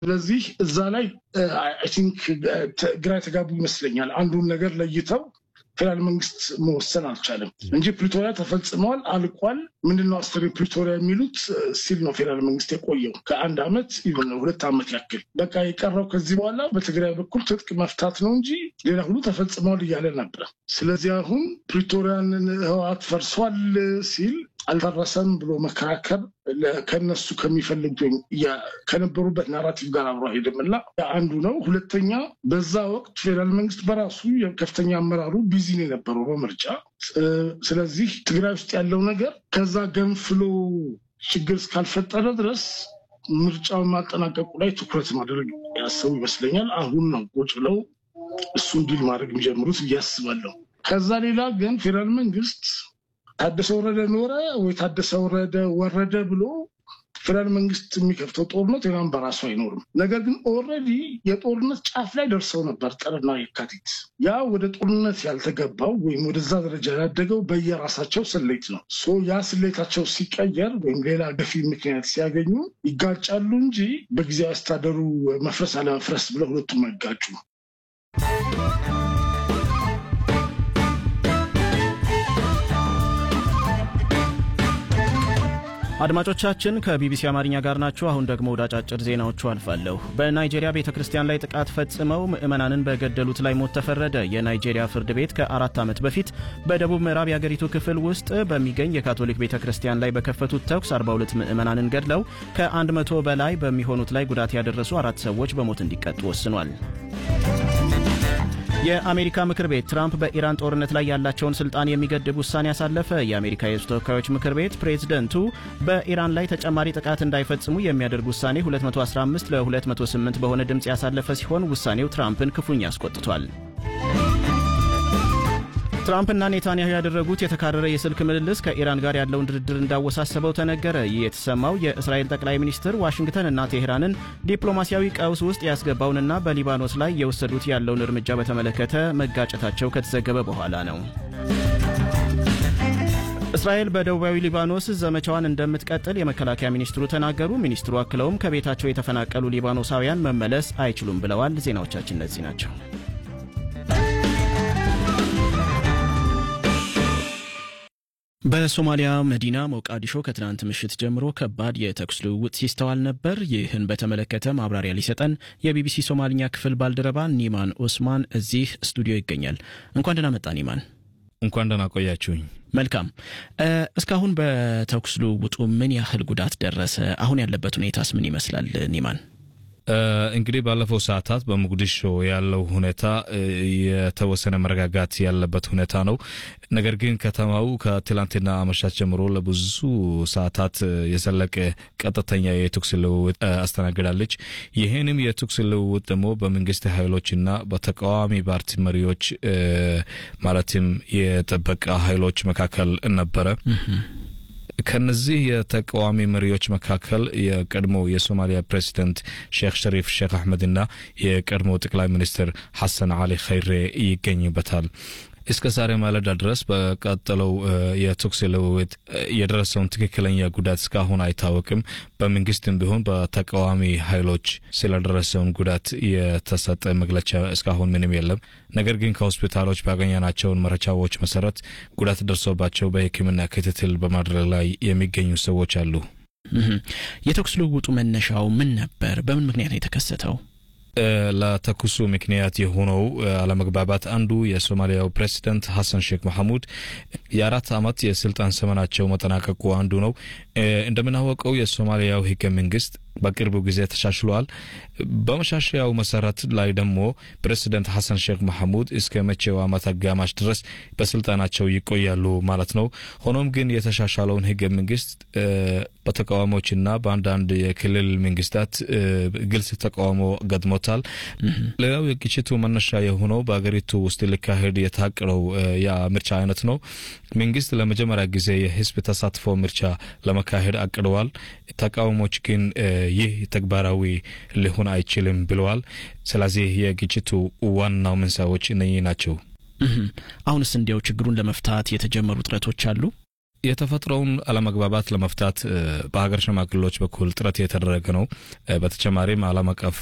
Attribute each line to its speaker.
Speaker 1: ስለዚህ እዛ ላይ አይ ቲንክ ግራ የተጋቡ ይመስለኛል። አንዱን ነገር ለይተው ፌዴራል መንግስት መወሰን አልቻለም እንጂ ፕሪቶሪያ ተፈጽመዋል፣ አልቋል። ምንድነው አስተሪ ፕሪቶሪያ የሚሉት ሲል ነው ፌዴራል መንግስት የቆየው ከአንድ ዓመት ሁለት ዓመት ያክል። በቃ የቀረው ከዚህ በኋላ በትግራይ በኩል ትጥቅ መፍታት ነው እንጂ ሌላ ሁሉ ተፈጽመዋል እያለ ነበረ። ስለዚህ አሁን ፕሪቶሪያን ህወሓት ፈርሷል ሲል አልደረሰም ብሎ መከራከር ከነሱ ከሚፈልጉት ወይም ከነበሩበት ናራቲቭ ጋር አብሮ አይሄድም እና አንዱ ነው። ሁለተኛ በዛ ወቅት ፌዴራል መንግስት በራሱ ከፍተኛ አመራሩ ቢዚ ነው የነበረው በምርጫ። ስለዚህ ትግራይ ውስጥ ያለው ነገር ከዛ ገንፍሎ ችግር እስካልፈጠረ ድረስ ምርጫውን ማጠናቀቁ ላይ ትኩረት ማድረግ ያሰቡ ይመስለኛል። አሁን ነው ቁጭ ብለው እሱን ዲል ማድረግ የሚጀምሩት ብዬ አስባለሁ። ከዛ ሌላ ግን ፌዴራል መንግስት ታደሰ ወረደ ኖረ ወይ ታደሰ ወረደ ወረደ ብሎ ፌዴራል መንግስት የሚከፍተው ጦርነት ሌላም በራሱ አይኖርም። ነገር ግን ኦልሬዲ የጦርነት ጫፍ ላይ ደርሰው ነበር ጥርና የካቲት። ያ ወደ ጦርነት ያልተገባው ወይም ወደዛ ደረጃ ያደገው በየራሳቸው ስሌት ነው። ሶ ያ ስሌታቸው ሲቀየር ወይም ሌላ ገፊ ምክንያት ሲያገኙ ይጋጫሉ እንጂ በጊዜያዊ አስተዳደሩ መፍረስ አለመፍረስ ብለው ሁለቱም አይጋጩ።
Speaker 2: አድማጮቻችን ከቢቢሲ አማርኛ ጋር ናችሁ። አሁን ደግሞ ወደ አጫጭር ዜናዎቹ አልፋለሁ። በናይጄሪያ ቤተ ክርስቲያን ላይ ጥቃት ፈጽመው ምዕመናንን በገደሉት ላይ ሞት ተፈረደ። የናይጄሪያ ፍርድ ቤት ከአራት ዓመት በፊት በደቡብ ምዕራብ የአገሪቱ ክፍል ውስጥ በሚገኝ የካቶሊክ ቤተ ክርስቲያን ላይ በከፈቱት ተኩስ 42 ምዕመናንን ገድለው ከ100 በላይ በሚሆኑት ላይ ጉዳት ያደረሱ አራት ሰዎች በሞት እንዲቀጡ ወስኗል። የአሜሪካ ምክር ቤት ትራምፕ በኢራን ጦርነት ላይ ያላቸውን ስልጣን የሚገድብ ውሳኔ ያሳለፈ። የአሜሪካ የሕዝብ ተወካዮች ምክር ቤት ፕሬዝደንቱ በኢራን ላይ ተጨማሪ ጥቃት እንዳይፈጽሙ የሚያደርግ ውሳኔ 215 ለ208 በሆነ ድምፅ ያሳለፈ ሲሆን ውሳኔው ትራምፕን ክፉኛ አስቆጥቷል። ትራምፕና ኔታንያሁ ያደረጉት የተካረረ የስልክ ምልልስ ከኢራን ጋር ያለውን ድርድር እንዳወሳሰበው ተነገረ። ይህ የተሰማው የእስራኤል ጠቅላይ ሚኒስትር ዋሽንግተንና ቴሄራንን ዲፕሎማሲያዊ ቀውስ ውስጥ ያስገባውንና በሊባኖስ ላይ የወሰዱት ያለውን እርምጃ በተመለከተ መጋጨታቸው ከተዘገበ በኋላ ነው። እስራኤል በደቡባዊ ሊባኖስ ዘመቻዋን እንደምትቀጥል የመከላከያ ሚኒስትሩ ተናገሩ። ሚኒስትሩ አክለውም ከቤታቸው የተፈናቀሉ ሊባኖሳውያን መመለስ አይችሉም ብለዋል። ዜናዎቻችን እነዚህ ናቸው። በሶማሊያ መዲና ሞቃዲሾ ከትናንት ምሽት ጀምሮ ከባድ የተኩስ ልውውጥ ሲስተዋል ነበር። ይህን በተመለከተ ማብራሪያ ሊሰጠን የቢቢሲ ሶማልኛ ክፍል ባልደረባ ኒማን ኦስማን እዚህ ስቱዲዮ ይገኛል። እንኳን ደህና መጣ ኒማን።
Speaker 3: እንኳን ደህና ቆያችሁኝ።
Speaker 2: መልካም። እስካሁን በተኩስ ልውውጡ ምን ያህል ጉዳት ደረሰ? አሁን ያለበት ሁኔታስ ምን ይመስላል ኒማን?
Speaker 3: እንግዲህ ባለፈው ሰዓታት በሞቃዲሾ ያለው ሁኔታ የተወሰነ መረጋጋት ያለበት ሁኔታ ነው። ነገር ግን ከተማው ከትላንትና አመሻሽ ጀምሮ ለብዙ ሰዓታት የዘለቀ ቀጥተኛ የተኩስ ልውውጥ አስተናግዳለች። ይህንም የተኩስ ልውውጥ ደግሞ በመንግስት ኃይሎችና በተቃዋሚ ፓርቲ መሪዎች ማለትም የጥበቃ ኃይሎች መካከል ነበረ። ከነዚህ የተቃዋሚ መሪዎች መካከል የቀድሞ የሶማሊያ ፕሬዚደንት ሼክ ሸሪፍ ሼክ አሕመድና የቀድሞ ጠቅላይ ሚኒስትር ሐሰን አሊ ኸይሬ ይገኝበታል። እስከ ዛሬ ማለዳ ድረስ በቀጠለው የተኩስ ልውውጥ የደረሰውን ትክክለኛ ጉዳት እስካሁን አይታወቅም። በመንግስትም ቢሆን በተቃዋሚ ኃይሎች ስለደረሰውን ጉዳት የተሰጠ መግለጫ እስካሁን ምንም የለም። ነገር ግን ከሆስፒታሎች ባገኘናቸውን መረጃዎች መሰረት ጉዳት ደርሶባቸው በሕክምና ክትትል በማድረግ ላይ የሚገኙ ሰዎች አሉ።
Speaker 2: የተኩስ ልውውጡ መነሻው ምን ነበር? በምን ምክንያት ነው የተከሰተው?
Speaker 3: ለተኩሱ ምክንያት የሆነው አለመግባባት አንዱ የሶማሊያው ፕሬዚደንት ሐሰን ሼክ መሐሙድ የአራት ዓመት የስልጣን ዘመናቸው መጠናቀቁ አንዱ ነው። እንደምናወቀው የሶማሊያው ህገ መንግስት በቅርቡ ጊዜ ተሻሽሏል። በመሻሻያው መሰረት ላይ ደግሞ ፕሬዚደንት ሐሰን ሼክ መሐሙድ እስከ መቼው ዓመት አጋማሽ ድረስ በስልጣናቸው ይቆያሉ ማለት ነው። ሆኖም ግን የተሻሻለውን ህገ መንግስት በተቃዋሚዎችና በአንዳንድ የክልል መንግስታት ግልጽ ተቃውሞ ገጥሞታል። ሌላው የግጭቱ መነሻ የሆነው በሀገሪቱ ውስጥ ሊካሄድ የታቀደው የምርጫ አይነት ነው። መንግስት ለመጀመሪያ ጊዜ የህዝብ ተሳትፎ ምርጫ ለመካሄድ አቅደዋል። ተቃዋሚዎች ግን ይህ ተግባራዊ ሊሆን አይችልም ብለዋል። ስለዚህ የግጭቱ ዋናው መንስኤዎች እነኚህ ናቸው።
Speaker 2: አሁንስ እንዲያው ችግሩን ለመፍታት የተጀመሩ ጥረቶች አሉ?
Speaker 3: የተፈጥሮውን አለመግባባት ለመፍታት በሀገር ሽማግሌዎች በኩል ጥረት የተደረገ ነው። በተጨማሪም ዓለም አቀፍ